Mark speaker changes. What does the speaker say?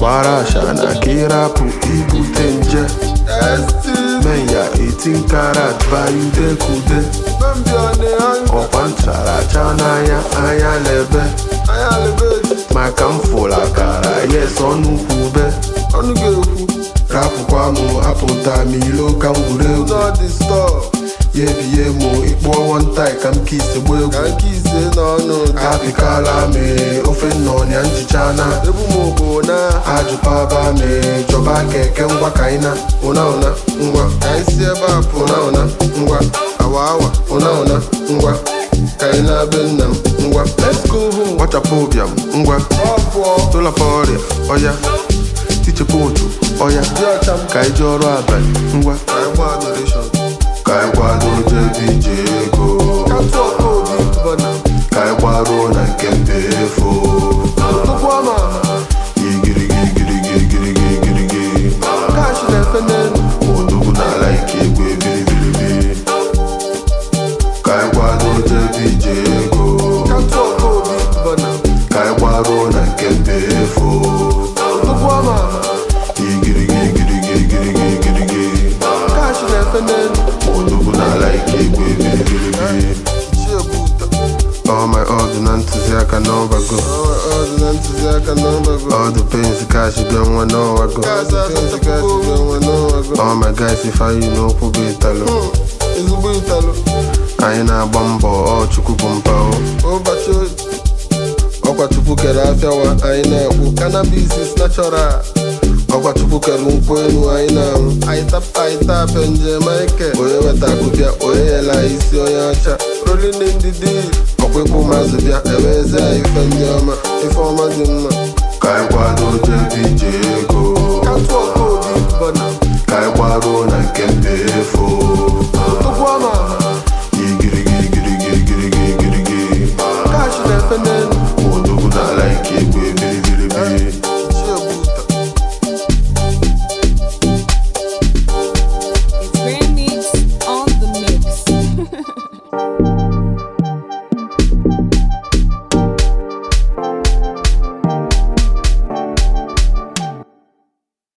Speaker 1: gbara ashana ka ịrapụ ibute nje menya 18 karat bayude kude ọkwa ncharacha n'anya anya lebe maka m fụrụ akara yes ọnụ kwube
Speaker 2: ọnụ ga-ekwu
Speaker 1: rapụkwa m apụta m ilo ka m gwuru egwu
Speaker 2: n'ọdị stọọ
Speaker 1: ya ebie m ịkpụọ wọntai ka m kisi gba egwu
Speaker 2: ka nke ise n'ọnụ
Speaker 1: apịkala m ofe nnọnya njicha na
Speaker 2: ebu m bụ na
Speaker 1: ajụpaba m chọba keke ngwa ka anyị na ụna ụna ngwa
Speaker 2: ka anyị si ebe a pụ
Speaker 1: ụna ụna ngwa
Speaker 2: awa awa
Speaker 1: ụna ụna ngwa ka anyị na-be nna m ngwa
Speaker 2: let's go home
Speaker 1: gbachapụ ụbịam ngwa
Speaker 2: ọ pụọ
Speaker 1: tụlapa ọrịa ọya tichepụ otu ọya
Speaker 2: dị ọcha m
Speaker 1: ka anyị jee ọrụ abalị ngwa
Speaker 2: ka anyị gba adoration
Speaker 1: ka anyị kwado jebi je ego
Speaker 2: ka tụọ ka obi bọna
Speaker 1: ka anyị gbaruo na nke mba efo
Speaker 2: tụkwa ma
Speaker 1: igirigirigirigirigirigiri
Speaker 2: kash na-efe n'elu
Speaker 1: odogwu n'ala ike egwu ebiribiribi ka anyị kwado jebi je ego
Speaker 2: ka tụọ ka obi bọna
Speaker 1: ka anyị gbaruo na nke mba efo
Speaker 2: tụkwa ma
Speaker 1: igirigirigirigirigirigiri
Speaker 2: kash na-efe n'elu
Speaker 1: odogwu n'ala ike egwu ebiribiribi
Speaker 2: chi ebuta
Speaker 1: All my order na ntụziaka n'ọbago
Speaker 2: ọdụ na ntụziaka n'ọbago
Speaker 1: All the pains cash bịa nwa n'ọwago
Speaker 2: kaasị asatapụgo onwe n'ọbago
Speaker 1: All my guys ifeanyi n'okwu bụ ịtalụ
Speaker 2: ezigbo ịtalụ
Speaker 1: Anyị na-agba mbọ ọ chukwu bụ mpa o
Speaker 2: ụbọchị ọkwa chukwu kere afịawa anyị na-ekwu cannabis is natural ọkwa chukwu kere nkwụ elu anyị na-anwụ anyị tapa anyị tapịa njem ike onye weta akụbịa onye yela anyị isi onye ọcha rolling in the deep ọkwa ịkpụ mazụ bịa eweze anyị ife ndị ọma ife ọma dị mma
Speaker 1: Ka anyị kwado jebi je ego
Speaker 2: ka tụọ ka obi bọna
Speaker 1: Ka anyị gbaruo na nke mba efo